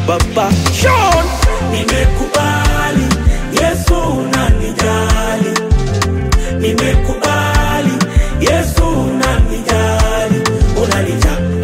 baba Sean Nimekubali Yesu unanijali, nimekubali Yesu unanijali, unanijali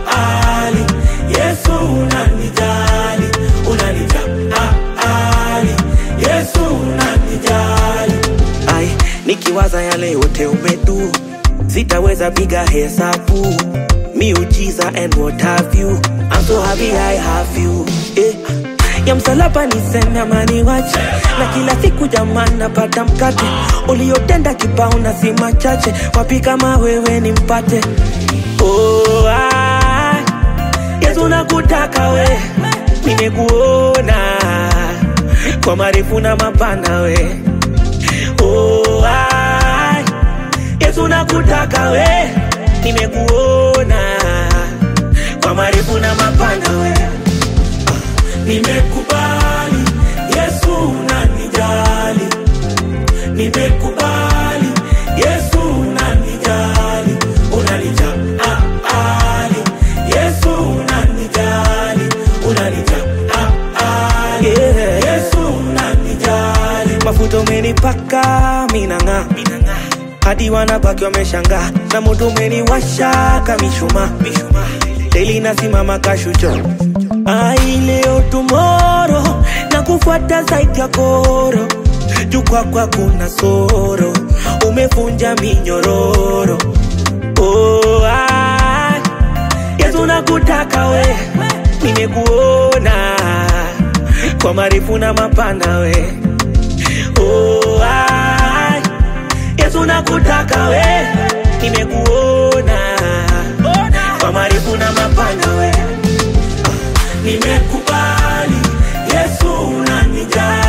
Yesu unanijali, unanijali Yesu unanijali. ai nikiwaza yale yote umedu sitaweza piga hesabu miujiza and what have you I'm so happy I have you eh. ya msalaba niseme amani wache na kila siku jamani napata mkate uliotenda kibao na si machache wapi kama wewe ni mpate oh, ah. Yesu nakutaka we nimekuona kwa marefu na mapana we oh, ai. Yesu nakutaka we nimekuona kwa marefu na mapana we Nimekubali Yesu unanijali, nimekubali Yesu unanijali, unanijali Yesu unanijali, unanijali yeah. Yesu unanijali. mafuta umenipaka minang'aa hadi wanabaki wameshangaa na moto umeniwasha kamishuma deli nasimama kashucho ai leo tumoro na kufuata zaidi ya koro juu kwakwa kuna soro umefunja minyororo oh, ai. Yesu nakutaka we nimekuona kwa marefu na mapana we oh, ai. Yesu nakutaka we nimekuona kwa marefu na mapana we Nimekubali Yesu unanijali